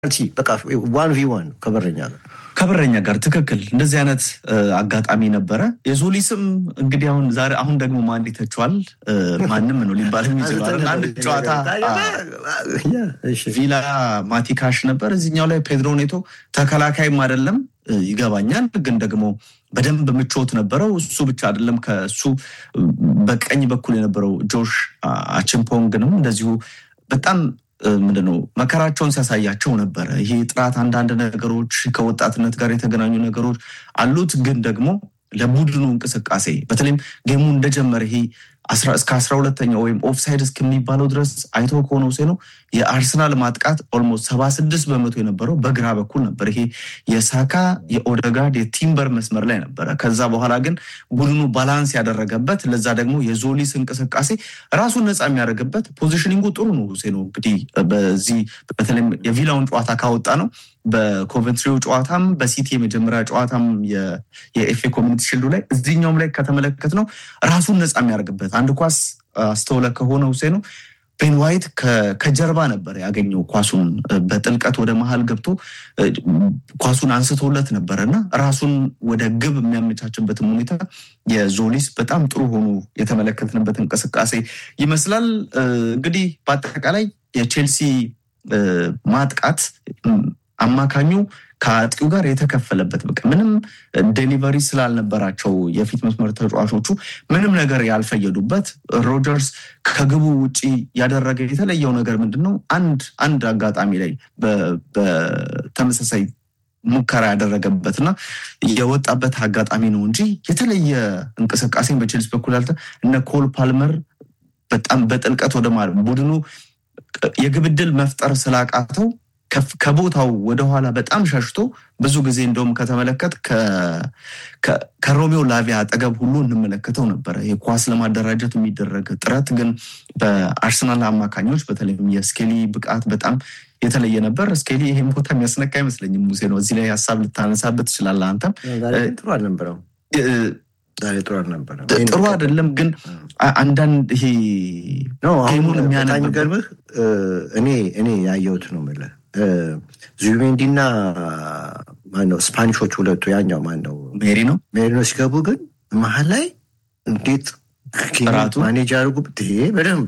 በቃ ዋን ቪ ዋን ከበረኛ ጋር ከበረኛ ጋር ትክክል። እንደዚህ አይነት አጋጣሚ ነበረ። የዞሊስም እንግዲህ አሁን ዛሬ አሁን ደግሞ ማን ይተቸዋል? ማንም ነው ሊባል የሚችለው አንድ ጨዋታ ቪላ ማቲካሽ ነበር። እዚህኛው ላይ ፔድሮ ኔቶ ተከላካይም አይደለም ይገባኛል፣ ግን ደግሞ በደንብ ምቾት ነበረው። እሱ ብቻ አይደለም ከእሱ በቀኝ በኩል የነበረው ጆሽ አችምፖንግንም እንደዚሁ በጣም ምንድነው መከራቸውን ሲያሳያቸው ነበረ። ይሄ ጥራት አንዳንድ ነገሮች ከወጣትነት ጋር የተገናኙ ነገሮች አሉት፣ ግን ደግሞ ለቡድኑ እንቅስቃሴ በተለይም ጌሙ እንደጀመረ ይሄ እስከ አስራ ሁለተኛ ወይም ኦፍሳይድ እስከሚባለው ድረስ አይቶ ከሆነ ሴ ነው የአርሰናል ማጥቃት ኦልሞስት ሰባ ስድስት በመቶ የነበረው በግራ በኩል ነበር። ይሄ የሳካ የኦደጋርድ የቲምበር መስመር ላይ ነበረ። ከዛ በኋላ ግን ቡድኑ ባላንስ ያደረገበት ለዛ ደግሞ የዞሊስ እንቅስቃሴ ራሱን ነፃ የሚያደርግበት ፖዚሽኒንጉ ጥሩ ነው። ሴ ነው እንግዲህ በዚህ በተለይም የቪላውን ጨዋታ ካወጣ ነው በኮቨንትሪው ጨዋታም በሲቲ የመጀመሪያ ጨዋታም የኤፍኤ ኮሚኒቲ ሽልዱ ላይ እዚህኛውም ላይ ከተመለከት ነው ራሱን ነፃ የሚያደርግበት አንድ ኳስ አስተውለ ከሆነ ውሴ ነው ቤን ዋይት ከጀርባ ነበር ያገኘው ኳሱን በጥልቀት ወደ መሀል ገብቶ ኳሱን አንስቶለት ነበረ እና ራሱን ወደ ግብ የሚያመቻችበትም ሁኔታ የዞሊስ በጣም ጥሩ ሆኖ የተመለከትንበት እንቅስቃሴ ይመስላል። እንግዲህ በአጠቃላይ የቼልሲ ማጥቃት አማካኙ ከአጥቂው ጋር የተከፈለበት በቃ ምንም ዴሊቨሪ ስላልነበራቸው የፊት መስመር ተጫዋቾቹ ምንም ነገር ያልፈየዱበት ሮጀርስ ከግቡ ውጪ ያደረገ የተለየው ነገር ምንድን ነው? አንድ አንድ አጋጣሚ ላይ በተመሳሳይ ሙከራ ያደረገበትና የወጣበት አጋጣሚ ነው እንጂ የተለየ እንቅስቃሴን በቼልሲ በኩል ያልተ እነ ኮል ፓልመር በጣም በጥልቀት ወደ ማለት ቡድኑ የግብ ዕድል መፍጠር ስላቃተው ከቦታው ወደኋላ በጣም ሸሽቶ ብዙ ጊዜ እንደውም ከተመለከት ከሮሜዮ ላቪያ አጠገብ ሁሉ እንመለከተው ነበረ። የኳስ ለማደራጀት የሚደረግ ጥረት ግን በአርሰናል አማካኞች በተለይም የስኬሊ ብቃት በጣም የተለየ ነበር። ስኬሊ ይህም ቦታ የሚያስነካ አይመስለኝም። ሙሴ ነው እዚህ ላይ ሀሳብ ልታነሳበት ትችላለህ። አንተም ጥሩ አልነበረም። ጥሩ አልነበረም። ጥሩ አይደለም ግን አንዳንድ ይሄ ጌሙን የሚገርምህ እኔ እኔ ያየሁት ነው የምልህ ዙቢሜንዲና ማነው ስፓኒሾች ሁለቱ ያኛው ማነው ሜሪ ነው ሜሪ ነው ሲገቡ ግን መሀል ላይ እንዴት ማኔጅ ያደርጉ በደንብ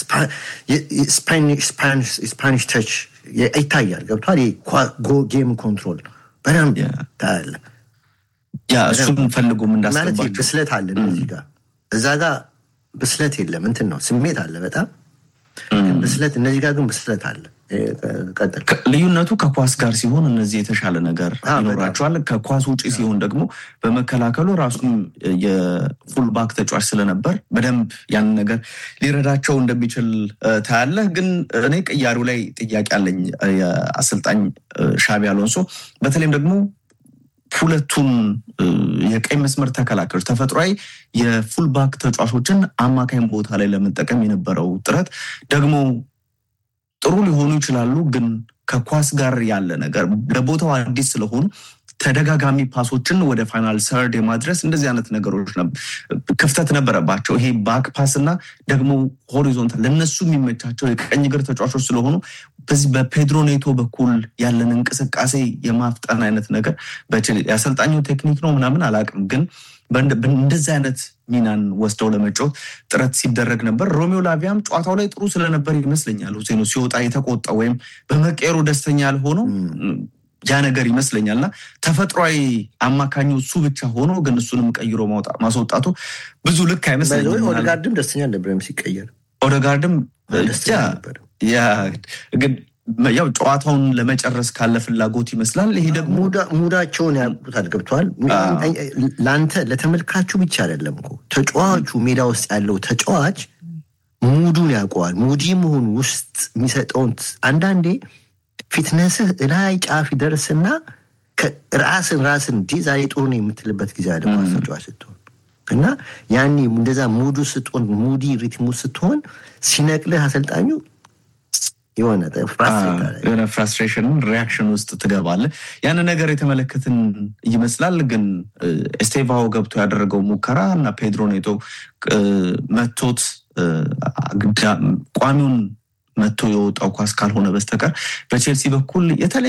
ስፓኒሽ ተች ይታያል። ገብቷል። ጌም ኮንትሮል በደንብ ታያለ። ያ እሱን ፈልጉም እንዳስገባቸው ብስለት አለ እዚህ ጋር እዛ ጋር ብስለት የለም። እንትን ነው ስሜት አለ በጣም ብስለት፣ እነዚህ ጋር ግን ብስለት አለ። ልዩነቱ ከኳስ ጋር ሲሆን እነዚህ የተሻለ ነገር ይኖራቸዋል። ከኳስ ውጭ ሲሆን ደግሞ በመከላከሉ ራሱም የፉልባክ ተጫዋች ስለነበር በደንብ ያንን ነገር ሊረዳቸው እንደሚችል ታያለህ። ግን እኔ ቅያሪው ላይ ጥያቄ አለኝ። የአሰልጣኝ ሻቢ አሎንሶ በተለይም ደግሞ ሁለቱን የቀኝ መስመር ተከላካዮች ተፈጥሯዊ የፉልባክ ተጫዋቾችን አማካኝ ቦታ ላይ ለመጠቀም የነበረው ጥረት ደግሞ ጥሩ ሊሆኑ ይችላሉ፣ ግን ከኳስ ጋር ያለ ነገር ለቦታው አዲስ ስለሆኑ ተደጋጋሚ ፓሶችን ወደ ፋይናል ሰርድ የማድረስ እንደዚህ አይነት ነገሮች ክፍተት ነበረባቸው። ይሄ ባክ ፓስ እና ደግሞ ሆሪዞንታል ለነሱ የሚመቻቸው የቀኝ እግር ተጫዋቾች ስለሆኑ በዚህ በፔድሮ ኔቶ በኩል ያለን እንቅስቃሴ የማፍጠን አይነት ነገር የአሰልጣኙ ቴክኒክ ነው ምናምን አላውቅም፣ ግን እንደዚህ አይነት ሚናን ወስደው ለመጫወት ጥረት ሲደረግ ነበር። ሮሜዮ ላቪያም ጨዋታው ላይ ጥሩ ስለነበር ይመስለኛል ሁሴኑ ሲወጣ የተቆጣ ወይም በመቀየሩ ደስተኛ ያልሆነው ያ ነገር ይመስለኛል እና ተፈጥሯዊ አማካኙ እሱ ብቻ ሆኖ ግን እሱንም ቀይሮ ማስወጣቱ ብዙ ልክ አይመስለኝም። ኦደጋርድም ደስተኛ አልነበረም ሲቀየር። ኦደጋርድም ግን ያው ጨዋታውን ለመጨረስ ካለ ፍላጎት ይመስላል። ይሄ ደግሞ ሙዳቸውን ያውቁታል። ገብተዋል። ለአንተ ለተመልካቹ ብቻ አይደለም እኮ ተጫዋቹ ሜዳ ውስጥ ያለው ተጫዋች ሙዱን ያውቀዋል። ሙዲ መሆኑ ውስጥ የሚሰጠውን አንዳንዴ ፊትነስህ ላይ ጫፍ ይደርስና ራስን ራስን እንዲ ዛሬ ጥሩ ነው የምትልበት ጊዜ አለ ተጫዋች ስትሆን እና ያኔ እንደዛ ሙዱ ስትሆን ሙዲ ሪትሙ ስትሆን ሲነቅልህ አሰልጣኙ የሆነ የሆነ ፍራስትሬሽን ሪያክሽን ውስጥ ትገባለህ። ያን ነገር የተመለከትን ይመስላል። ግን ኤስቴቫኦ ገብቶ ያደረገው ሙከራ እና ፔድሮ ኔቶ መቶት ቋሚውን መጥቶ የወጣው ኳስ ካልሆነ በስተቀር በቼልሲ በኩል የተለየ